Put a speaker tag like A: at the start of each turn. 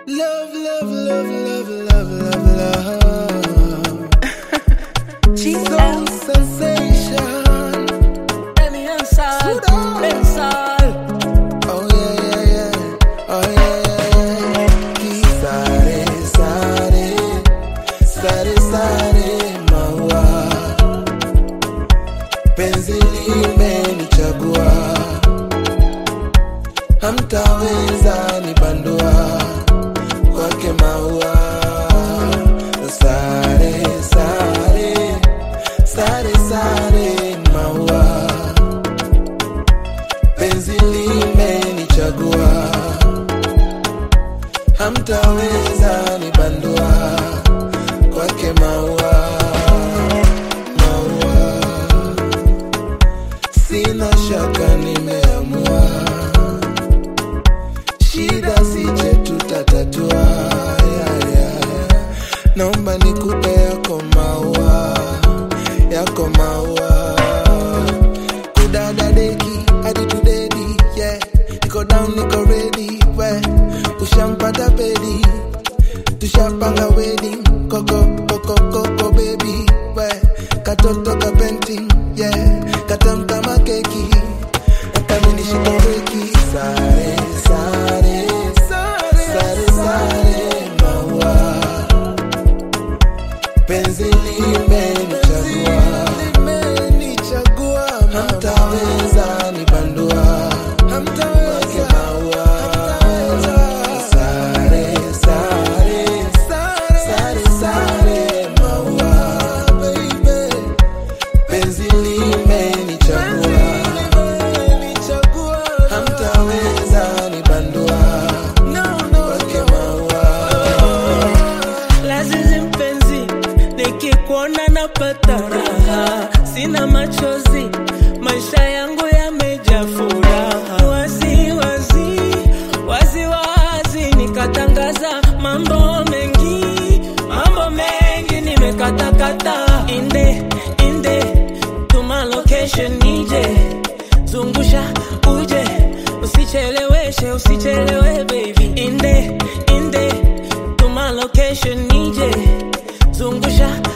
A: Love, love, love, love, love, love, love. Soul sensation.
B: Emi Ansal, Ansal.
A: Oh yeah, yeah, yeah. Oh yeah, yeah, yeah. Kisare, sare, sare, sare, maua. Penzi limenichagua, hamtaweza nibandua kwake maua. Sare, sare, sare, sare, maua penzi limenichagua, hamtaweza nibandua kwake maua, maua. Sina shaka nimeamua, shida sije tutatatua. Yeah, yeah. Naomba nikupe yako maua, yako maua kudada deki hadi tudedi yeah. niko down niko ready we ushampata pedi tushapanga wedding koko koko koko baby we katoto ka painting yeah katamka makeki kaminishika weki sare sare sare sare maua penzi limenichagua, hamtaweza nibandua, hamtaweza maua, sare sare sare sare maua, baby, penzi limenichagua, hamtaweza nibandua, kwake maua.
B: Lazizi mpenzi, nikikuona napata raha, sina machozi, maisha yangu yamejaa furaha. Wazi wazi wazi wazi, nikatangaza mambo mengi, mambo mengi nimekatakata. Inde inde, tuma location nije, zungusha uje, usicheleweshe, usichelewe baby. Inde inde tuma location nije zungusha